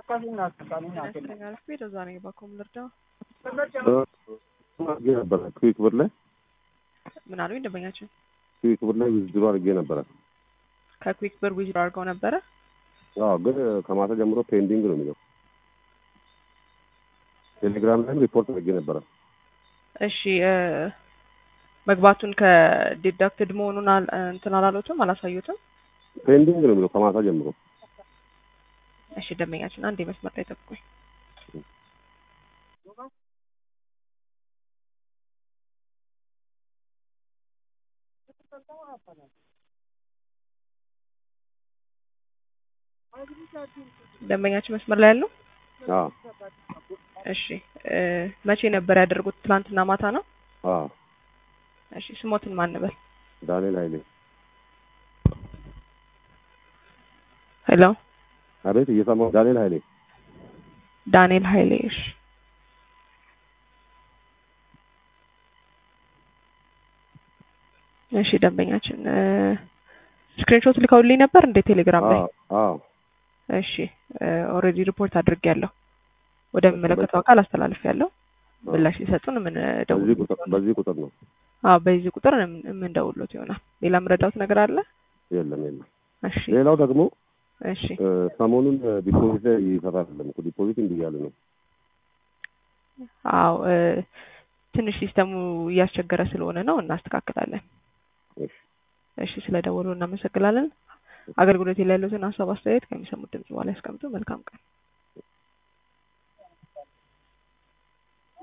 ዛ ነኝ ባኮም ልርዳው አድርጌ ነበረ ክዊክ ብር ላይ ምን አሉኝ ደንበኛችን ክዊክ ብር ላይ ዊዝድሮ አድርጌ ነበረ። ከኩዊክ ብር ዊዝድሮ አድርገው ነበረ አዎ ግን ከማታ ጀምሮ ፔንዲንግ ነው የሚለው። ቴሌግራም ላይም ሪፖርት አድርጌ ነበረ። እሺ እ መግባቱን ከዲዳክትድ መሆኑን አል- እንትን አላሉትም አላሳዩትም ፔንዲንግ ነው የሚለው ከማታ ጀምሮ። እሺ ደንበኛችን አንድ የመስመር ላይ ጠብቁኝ ደንበኛችን መስመር ላይ ያለው አዎ እሺ እ መቼ ነበር ያደረጉት ትናንትና ማታ ነው አዎ እሺ ስሞትን ማን ነበር ዳንኤል ኃይሌ ሄሎ አቤት እየሰማሁ ዳንኤል ኃይሌ ዳንኤል ኃይሌ እሺ እሺ ደንበኛችን እ ስክሪንሾት ልከውልኝ ነበር እንደ ቴሌግራም ላይ አዎ አዎ እሺ ኦልሬዲ ሪፖርት አድርጌያለሁ ወደሚመለከተው አካል አስተላልፌያለሁ ምላሽ ሊሰጡን ምን በዚህ ቁጥር በዚህ ቁጥር ነው አዎ በዚህ ቁጥር የምንደውሎት ይሆናል ሌላ የምረዳውት ነገር አለ የለም የለም እሺ ሌላው ደግሞ እሺ እ ሰሞኑን ዲፖዚት ላይ ይሰራል አይደለም እኮ ዲፖዚት እንዲህ እያለ ነው አዎ እ ትንሽ ሲስተሙ እያስቸገረ ስለሆነ ነው እናስተካክላለን እሺ እሺ ስለደወሉ እናመሰግናለን አገልግሎት ላይ ያሉትን ሀሳብ አስተያየት ከሚሰሙት ድምጽ በኋላ ያስቀምጡ መልካም ቀን